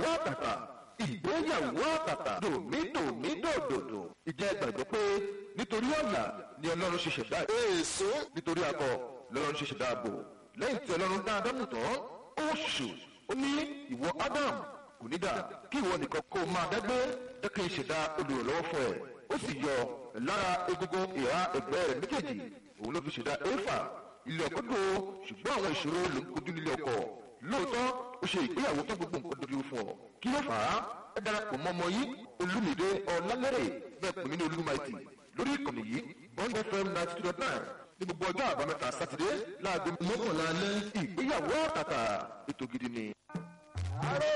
àtàtà ìgbéyàwó àtàtà dòmídòmídòdòdò ìjẹ́ gbàgbọ́ pé nítorí ọ̀nà ni ọlọ́run ṣe ṣẹ̀dá èso nítorí akọ lọ́lọ́run ṣe ṣẹ̀dá ààbò lẹ́yìn tí ọlọ́run dá ádámù tán ó ṣù ó ní ìwọ ádámù kò ní dà kí ìwọ nìkan kó máa dẹ́gbẹ́ jẹ́ kí n ṣẹ̀dá olùrànlọ́wọ́ fún ẹ ó sì yọ lára egungun ìhà ẹgbẹ́ rẹ̀ méjèèjì òun ló fi ṣẹ̀dá éfà ilé ọkọ tó ṣùgbọ́n àwọn ìṣòro ló ń kojú nílé ọkọ lóòótọ́ ó ṣe ìgbéyàwó tó gbogbo nǹkan dojú fún ọ kí ló fà á ẹ darapọ̀ mọ́ ọmọ yìí olúmídé ọ̀làlẹ́rẹ̀ bẹ́ẹ̀ pè mí ní olúmaìtì lórí ìkànnì yìí bond fm ninety two dot nine ní gbogbo ọjọ́ àbámẹ́ta sátidé láago mọ́kànlá alẹ́ ìgbéyàwó àtàtà ètò gidi ni.